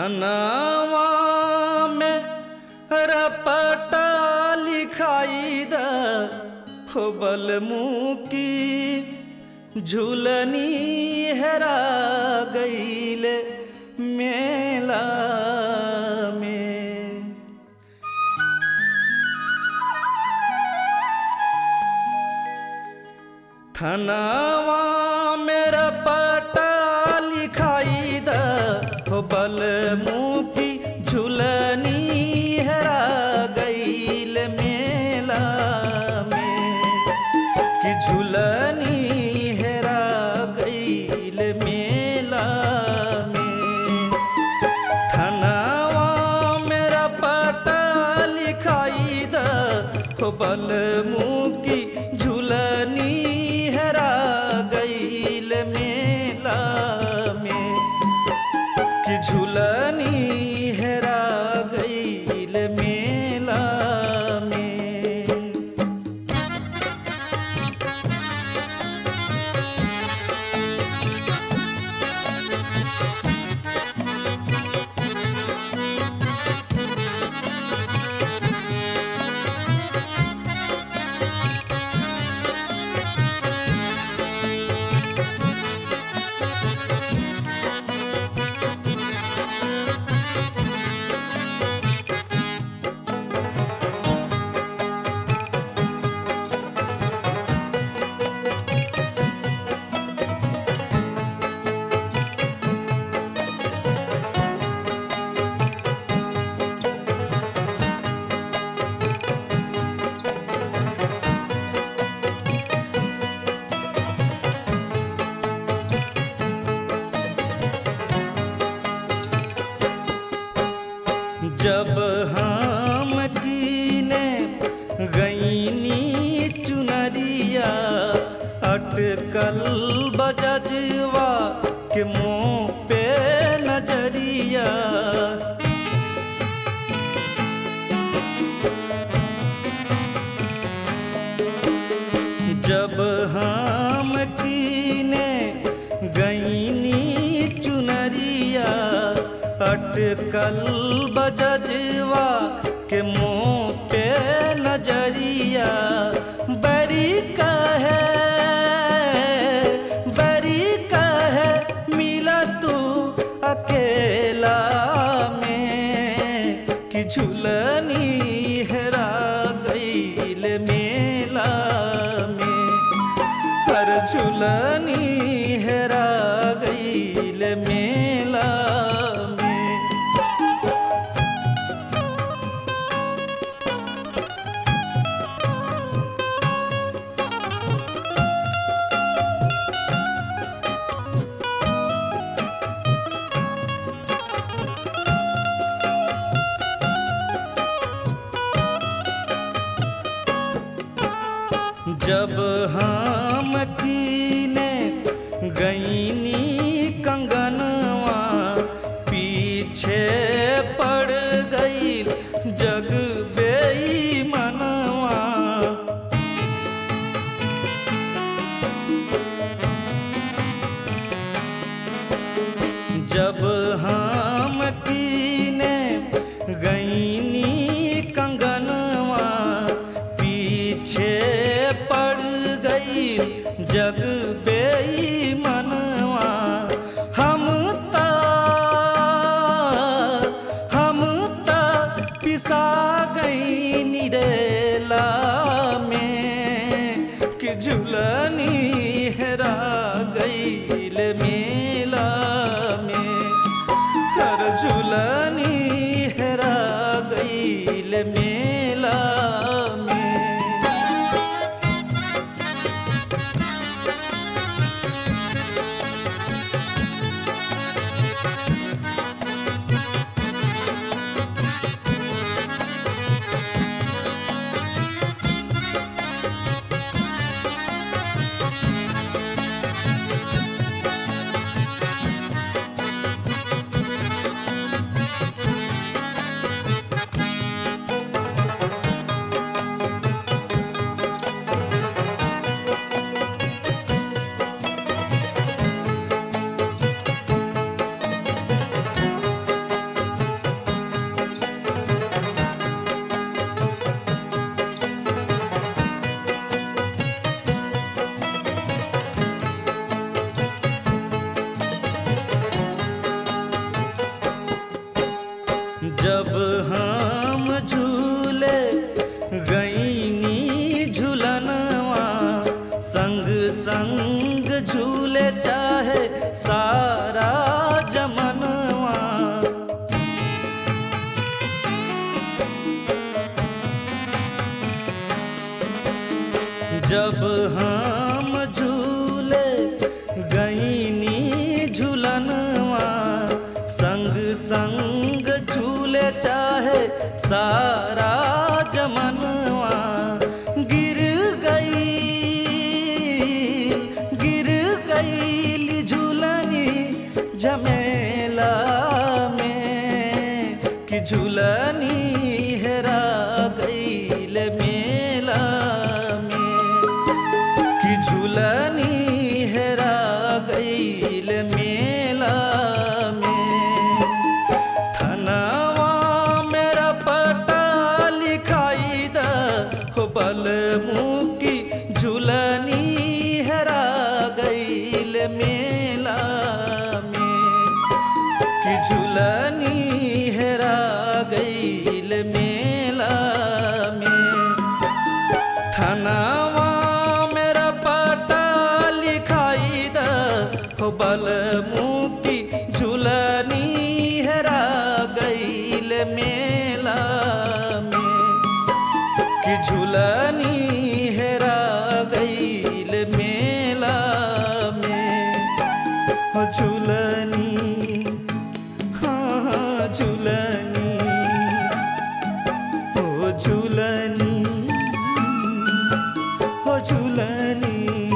थनवा में रपटा लिखाई द हो बलमुकी झूलनी हेरा गईल मेला में थनवा मेरा पटा लिखाई द हो बलमुखी झूलनी हेरा गईल मेला में कि झूलनी हेरा गईल मेला में थनवा मेरा पटा लिखाई द हो बलमुखी झूलनी हेरा गईल मेला में कि झूलनी हेरा गईल मेला में जब हम कीने गईनी चुनरिया अटकल बजजवा के मुँह पे नजरिया जब हम कीने गईनी चुनरिया अटकल बजजवा के मुँह पे नजरिया बरी कहे बरी कहे मिला तू अकेला में कि झुलनी हेरा गईल मेला में हर झुलनी हेरा गईल मेला में जब हम कीने गईनी कंगनवा पीछे पड़ गईल जग बेईमनवा जब हम कीने गईनी कंगनवा पीछे पड़ गई जग बेईमनवा हम ता हम ता पिसा गई निरेला में कि झुलनी हेरा गईल मेला में हर झुलनी हेरा गईल मेला में जब हम झूले गईनी झूलनवा संग संग झूले चाहे सारा जमनवा गिर गई गिर गई झूलनी जमेला में कि झूलनी हेरा गईल मेला में कि झूलनी हेरा गईल मेला में थनवा मेरा पटा लिखाई द हो बल मुकी झूलनी हेरा गईल मेला में कि झूलनी हेरा गईल मेला में थनवा मेरा पता लिखाई द हो बल मुकी झूलनी हेरा गईल मेला में कि झूलनी हेरा गईल मेला में हो झूलनी हाँ हाँ झूलनी ओ झूलनी ओ झूलनी